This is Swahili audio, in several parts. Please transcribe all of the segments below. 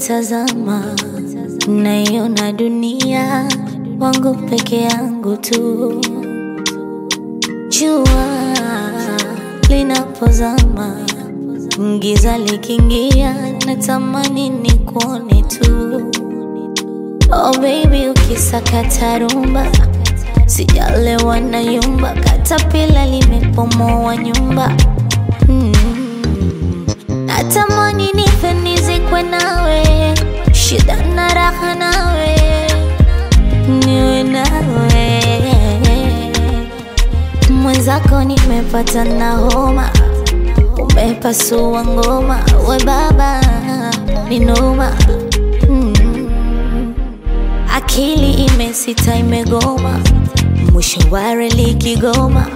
nikitazama naiona dunia wangu peke yangu tu. Jua linapozama, giza likiingia, natamani nikuone tu. Oh baby, ukisakata rumba, sijalewa na yumba, katapila limepomoa nyumba mm. Natamani nife nizikwe nawe, shida na raha nawe, niwe nawe mwenzako, nimepata na homa, umepasua ngoma, we baba ni noma mm. Akili imesita imegoma, mwisho wa reli Kigoma.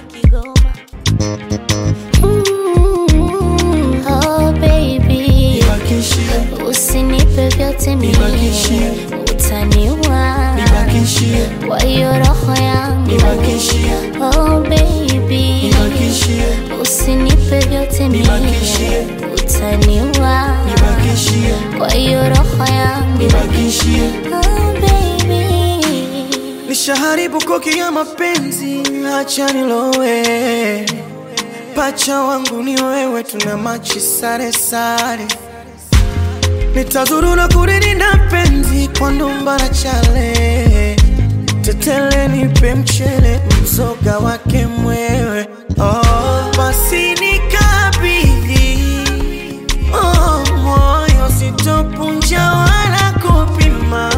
Mm, oh baby, Nibakishie, usinipe vyote mimi, Nibakishie. utaniua nibakishie, kwa hiyo roho yangu. nibakishie, Oh baby, nibakishie, usinipe vyote mimi, Nibakishie. utaniua nibakishie, kwa hiyo roho yangu. nibakishie. Oh baby Nishaharibu koki ya mapenzi, acha nilowe. Pacha wangu ni wewe, tuna machi sare sare. Nitazuru na kulilinda penzi kwa ndumba na chale. Tetele nipe mchele, mzoga wake mwewe. Oh, basi nikabidhi oh, moyo sitopunja wala kupima.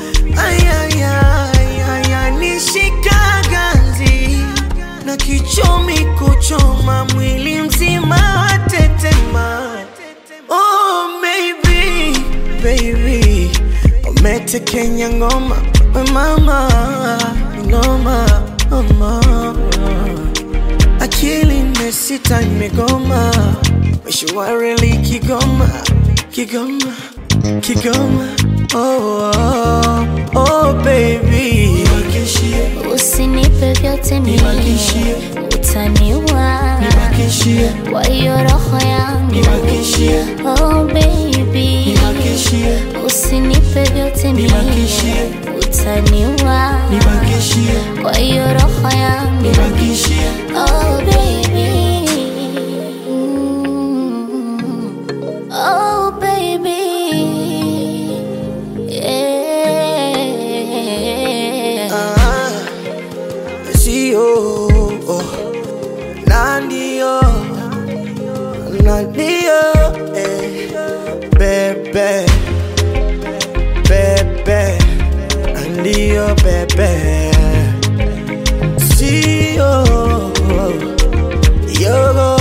Ayayaya, nishika ganzi na kichomi kuchoma mwili mzima watetema. Oh, maybe, baby, umetekenya ngoma we mama, ngoma mama. Akili imesita imegoma, mwisho wa reli Kigoma, Kigoma, Kigoma. Oh, oh, oh baby, nibakishie, Usinipe vyote mimi, Nibakishie. utaniua nibakishie, kwa hiyo roho yangu. nibakishie, Oh baby, nibakishie, usinipe vyote mimi, Nibakishie. utaniua nibakishie, kwa hiyo roho yangu. nibakishie. Oh baby, Mm. oh baby, yeah. Ah, sio oh, na ndio na ndio eh, bebe bebe na ndio bebe sio yogo